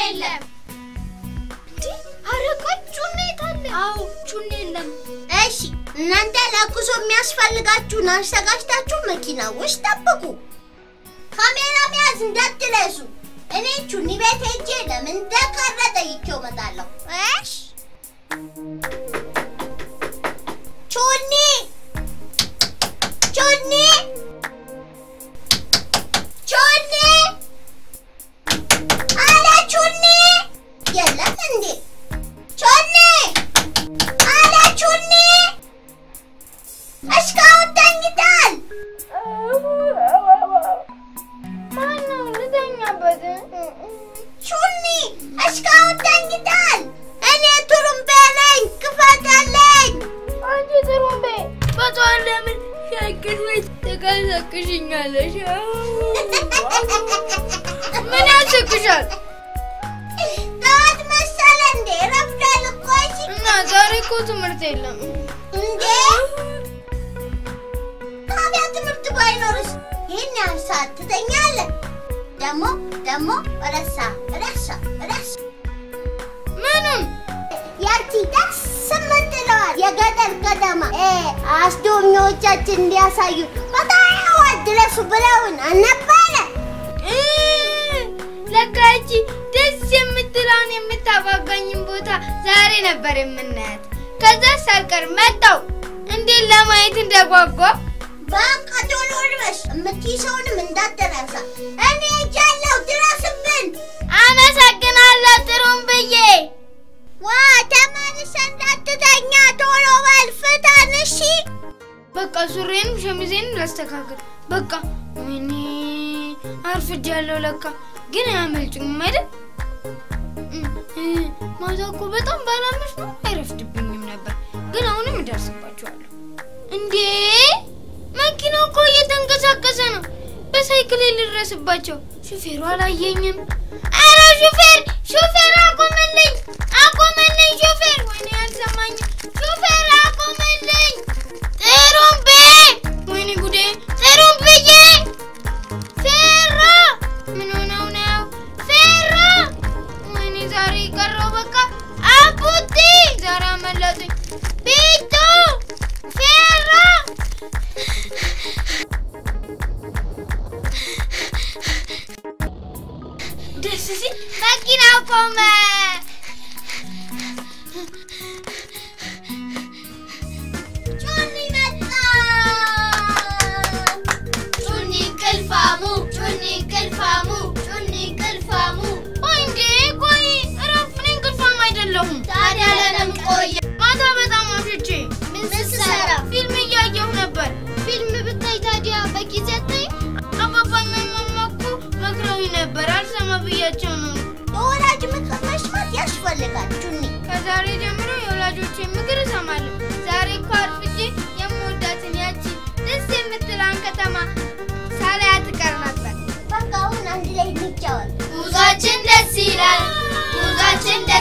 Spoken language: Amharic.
የለም። ኧረ ቆይ ጩኔ የት አለ? አዎ ጩኔ የለም። እሺ እናንተ ለጉዞ የሚያስፈልጋችሁን አዘጋጅታችሁ መኪና ውስጥ ጠብቁ። ካሜራ መያዝ እንዳትረሱ። እኔ ቹኒ ቤት ሄጄ ለምን እንደቀረ ጠይቄው እመጣለሁ። እሺ ቹኒ ቹኒ ቹኒ አለ ቹኒ የለም እንዴ ቹኒ አለ ቹኒ እስካሁን ተኝታል። ማነው ልተኛበት? ቹኒ እስካሁን ተኝታል። እኔ ቱሩምቤ ነኝ፣ ክፈትልኝ። አንቺ ጥሩምቤ በጠዋት ለምን ሻግር ቤት ተቀሰቅሽኛለሽ? ምን ያስቅሻል? ጠዋት መሰለ እንዴ? ረፍዷል እኮ እሺ። እና ዛሬ እኮ ትምህርት የለም። እንዴ ታዲያ ትምህርት ባይኖርስ ይህን ያህል ሰዓት ትተኛለህ? ደግሞ ደግሞ ረሳ ረሳ ረሳ ምኑን? ያቺ ደስ የምትለዋል የገጠር ከተማ እ አስጎብኚዎቻችን እንዲያሳዩ በጣም ድረሱ ብለውን አልነበረ? እ ለካ ይቺ ደስ የምትለውን የምታጓጓኝን ቦታ ዛሬ ነበር የምናያት። ከዛ ሳልቀር መጣው። እንዴት ለማየት እንደጓጓ በቃ ቶሎ ድረስ የምትይዘውንም እንዳትረሳ። እኔ ሄጃለሁ፣ ድረስብን። አመሰግናለሁ ጥሩምብዬ። ዋ ተመልሰህ እንዳትተኛ ቶሎ በል ፍጠን እሺ። በቃ ሱሬንም ሸሚዜንም ላስተካክል። በቃ ወይኔ አርፍጃለሁ። ለካ ግን አያመልጡኝም አይደል? እ፣ እ፣ ማታ እኮ በጣም ባላመሽ ነው አይረፍድብኝም ነበር። ግን አሁንም እደርስባቸዋለሁ። እንዴ መኪናው እኮ እየተንቀሳቀሰ ነው። በሳይክል ልድረስባቸው። ሹፌሩ አላየኝም። አረ ሹፌር ሹፌር አቆመልኝ! አቆመልኝ ሹፌር! ወይኔ አልሰማኝም። ሹፌር አቆመልኝ! ጥሩምቤ! ወይኔ ጉዴ! ጥሩምብዬ! ፌሮ! ምን ሆነው ነው? ፌሮ! ወይኔ ዛሬ ቀረው በቃ አቡቲ! ዛሬ አመለጡኝ። ቢቱ! ፌሮ! ደስ ሲል መኪናው ቆመ። ጩኒ መጣ። ጩኒ ቅልፋሙ ጩኒ ቅልፋሙ ጩኒ ቅልፋሙ። ቆይ እንዴ ቆይ እረፍ። እኔ እንቅልፋም አይደለሁም። ታዲያ ለምን ቆየ? ማታ በጣም አምሽቼ ምን ስትሰራ? ፊልም እያየሁ ነበር። ፊልም ብታይ ታዲያ በጊዜ አታይም? አባባና ማማ እኮ መክረውኝ ነበር። አልሰማ ብያቸው ነው። የወላጅ ምክር መስማት ያስፈልጋል ጩኒ። ከዛሬ ጀምሮ የወላጆቼን ምክር እሰማለሁ። ዛሬ እኮ አርፍጄ የምወዳትን ያቺ ደስ የምትለውን ከተማ ሳላያት እቀር ነበር። በቃ አሁን አንድ ላይ እንጫወት። ጉዟችን ደስ ይላል፣ ጉዟችን ደስ